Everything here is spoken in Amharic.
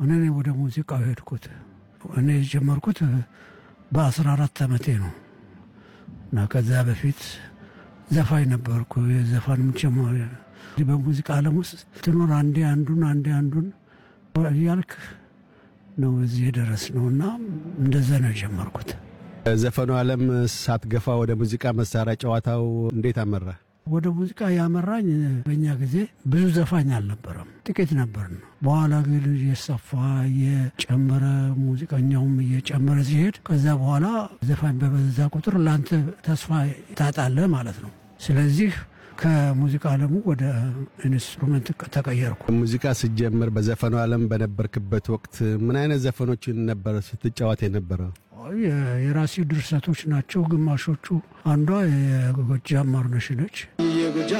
እኔ ነኝ ወደ ሙዚቃው ሄድኩት። እኔ የጀመርኩት በአስራ አራት ዓመቴ ነው እና ከዛ በፊት ዘፋኝ ነበርኩ። የዘፋንም ጀማሪ በሙዚቃ ዓለም ውስጥ ትኖር አንዴ አንዱን አንዴ አንዱን እያልክ ነው እዚህ የደረስ ነው እና እንደዛ ነው የጀመርኩት። ዘፈኑ ዓለም ሳትገፋ ወደ ሙዚቃ መሳሪያ ጨዋታው እንዴት አመራ? ወደ ሙዚቃ ያመራኝ በእኛ ጊዜ ብዙ ዘፋኝ አልነበረም፣ ጥቂት ነበር ነው። በኋላ ግን እየሰፋ እየጨመረ ሙዚቀኛውም እየጨመረ ሲሄድ ከዛ በኋላ ዘፋኝ በበዛ ቁጥር ለአንተ ተስፋ ታጣለህ ማለት ነው። ስለዚህ ከሙዚቃ ዓለሙ ወደ ኢንስትሩመንት ተቀየርኩ። ሙዚቃ ስትጀምር በዘፈኑ ዓለም በነበርክበት ወቅት ምን አይነት ዘፈኖችን ነበር ስትጫወት የነበረው? የራሴ ድርሰቶች ናቸው ግማሾቹ። አንዷ የጎጃም ማርነሽ ነች።